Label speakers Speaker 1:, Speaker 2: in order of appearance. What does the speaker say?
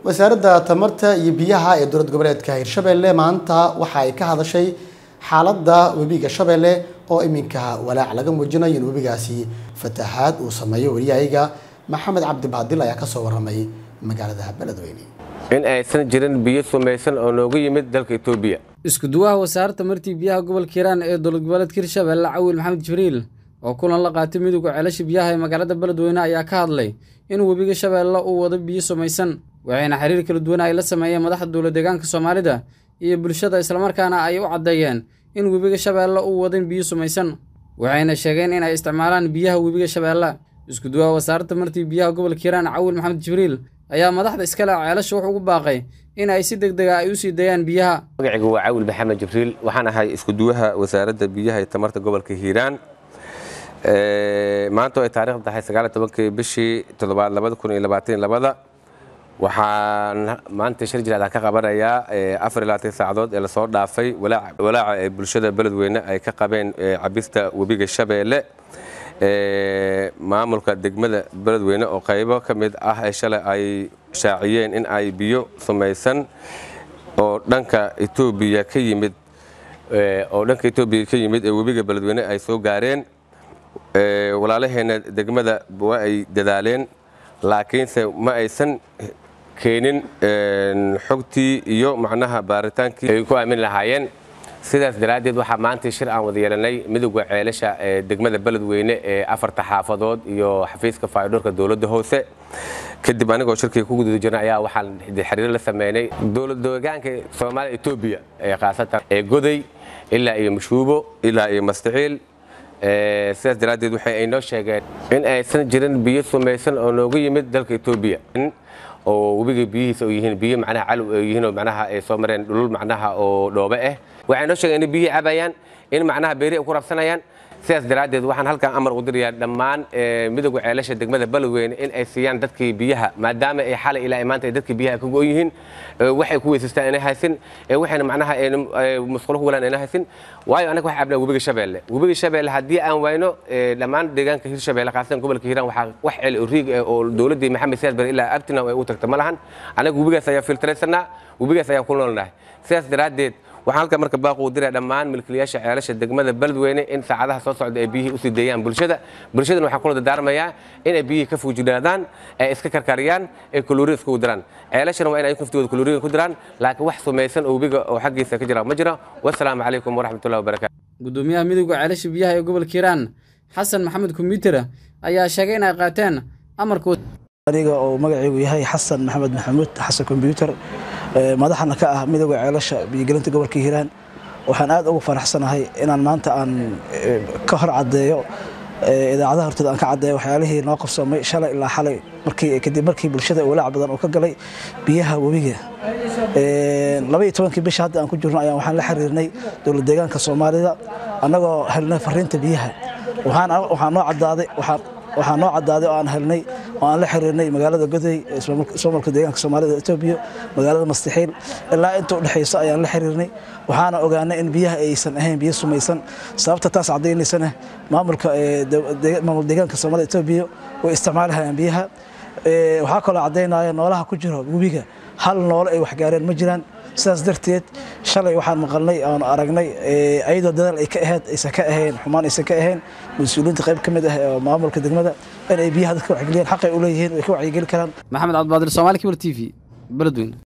Speaker 1: wasaaradda tamarta iyo biyaha ee dowlad goboleedka hirshabelle maanta waxa ay ka hadashay xaaladda webiga shabeelle oo iminka walaac laga muujinayo in webigaasi fatahaad uu sameeyo wariyahayaga maxamed cabdi baadil ayaa kasoo waramay magaalada beledweyne
Speaker 2: in aysan jirin biyo sumaysan oo nooga yimid dalka etoobiya
Speaker 3: isku-duwaha wasaaradda martii biyaha gobolka hiiraan ee dowlad goboleedka hirshabelle cawil maxamed jibriil oo kulan la qaatay midowga ceelasha biyaha ee magaalada beledweyne ayaa ka hadlay in webiga shabeelle uu wado biyo sumaysan waxayna xiriir kala duwan ay la sameeyeen madaxda dowlad deegaanka soomaalida iyo bulshada islamarkaana ay u caddeeyeen in webiga shabeelle uu wadin biyo sumaysan waxayna sheegeen in ay isticmaalaan biyaha webiga shabeelle isku-duwaha wasaaradda martii biyaha gobolka hiiraan cawil maxamed jibriil ayaa madaxda iskale ceelasha wuxuu ugu baaqay in ay si deg dega ay u sii dayaan biyaha
Speaker 2: magacigu waa cawil maxamed jibriil waxaan ahay isku-duwaha wasaaradda biyaha iyo tamarta gobolka hiiraan maanta oo ay taarikhda tahay sagaal tobankii bishii toddobaad labada kun iyo labaatan labada waxaan maanta shir jiraadaan ka qabanayaa afar iyo labaatan saacadood ee lasoo dhaafay walaaca ee bulshada beledweyne ay ka qabeen cabista webiga shabeelle maamulka degmada beledweyne oo qaybo ka mid ah ee shalay ay shaaciyeen in ay biyo sumaysan oo dhanka etoobiya ka yimid oo dhanka etoobiya ka yimid ee webiga beledweyne ay soo gaareen walaalaheena degmada waa ay dadaaleen laakiinse ma aysan keenin xogtii iyo macnaha baaritaankii ay ku aamin lahaayeen sidaas daraaddeed waxaa maanta shir aan wada yeelanay midowda ceelasha ee degmada beledweyne ee afarta xaafadood iyo xafiiska faydhoorka dowladda hoose kadib anigoo shirkii ku guda jirnay ayaa waxaan xiriir la sameynay dowlad deegaanka soomaaliya etoobiya ee khaasatan ee goday ilaa iyo mashuubo ilaa iyo mastaxiil sidaas daraaddeed waxay ay noo sheegeen in aysan jirin biyo sumaysan oo nooga yimid dalka etoobiya oo webiga biyihiisa oo yihiin biyo macnaha calow oo yihiin oo macnaha ay soo mareen dhulul macnaha oo dhoobe ah waxay noo sheegeen in biyihii cabayaan in macnaha beeri ay ku rabsanayaan sidaas daraaddeed waxaan halkan amar u dirayaa dhammaan midowga ceelasha degmada beledweyne in ay siiyaan dadkii biyaha maadaama ay xalay ilaa maanta ay dadkii biyaha ka go' yihiin waxay ku weysaystaan inay haysin waxayna macnaha musqulo ku galaan inay haysin waayo anaga waxaa cabnaa webiga shabeelle webiga shabeelle haddii aan wayno dhammaan deegaanka hirshabeelle khaasatan gobolka hiiraan waxaa wax celi oo riig ah oo dowladdii maxamed siyaad bare ilaa abtina ay u tagta ma lahan anaga webigaas ayaa filtraysanaa webigaas ayaan ku noolnahay sidaas daraaddeed waxaan halka marka baaqu u diraya dhammaan milkiilayaasha ceelasha degmada beledweyne in saacadaha soo socda ay biyihii usii deeyaan bulshada bulshadana waxaan kula dardaarmayaa inay biyihii ka fuujinaadaan ee iska karkariyaan ee kalooriin iskugu diraan ceelashana waa in ay naftooda kalooriin ku diraan laakiin wax sumaysan oo webiga oo xaggiisa ka jira ma jiro wasalaamu calaykum waraxmatullahi wabarakatu
Speaker 3: gudoomiyaha midowga ceelasha biyaha ee gobolka hiiraan xasan maxamed kombyuuter ayaa sheegay in ay qaateen amarkood
Speaker 4: aniga oo magaciigu yahay xasan maxamed maxamuud xasan kombyuuter madaxana ka ah midowga ceelasha biyogelinta gobolka hiiraan waxaan aad ugu faraxsanahay inaan maanta aan ka hor caddeeyo idaacadaha hortooda aan ka caddeeyo waxyaalihii noo qabsoomay shalay ilaa xalay markii kadib markii bulshada walaac badan uu ka galay biyaha webiga labaiyo tobankii bisha hadda aan ku jirno ayaan waxaan la xiriirnay dowlad deegaanka soomaalida annagoo helnay fariinta biyaha waxaa noo caddaaday waxaa noo caddaaday oo aan helnay oo aan la xiriirnay magaalada goday ismaamulka deegaanka soomaalida etoobiya magaalada mastixiil ilaa inta u dhexaysa ayaan la xiriirnay waxaana ogaanay in biyaha aysan ahayn biyo sumaysan sababta taas caddaynaysana maamulka maamul deegaanka soomaalida etoobiya way isticmaalahayaan biyaha waxaa kaloo caddaynaya noolaha ku jiro webiga hal noole ay waxgaareen ma jiraan sidaas darteed shalay waxaan maqalnay oon aragnay ayadoo dadaal ay ka ahayd aysan ka ahayn xumaan aysan ka ahayn mas-uuliyiinta qayb ka mid ah oo maamulka degmada in ay biyaha dadka wacyigeliyaan xaqay u leeyihiin way ka wacyigeli karaan
Speaker 3: maxamed cabdibaadir soomaali kibir t v beledweyne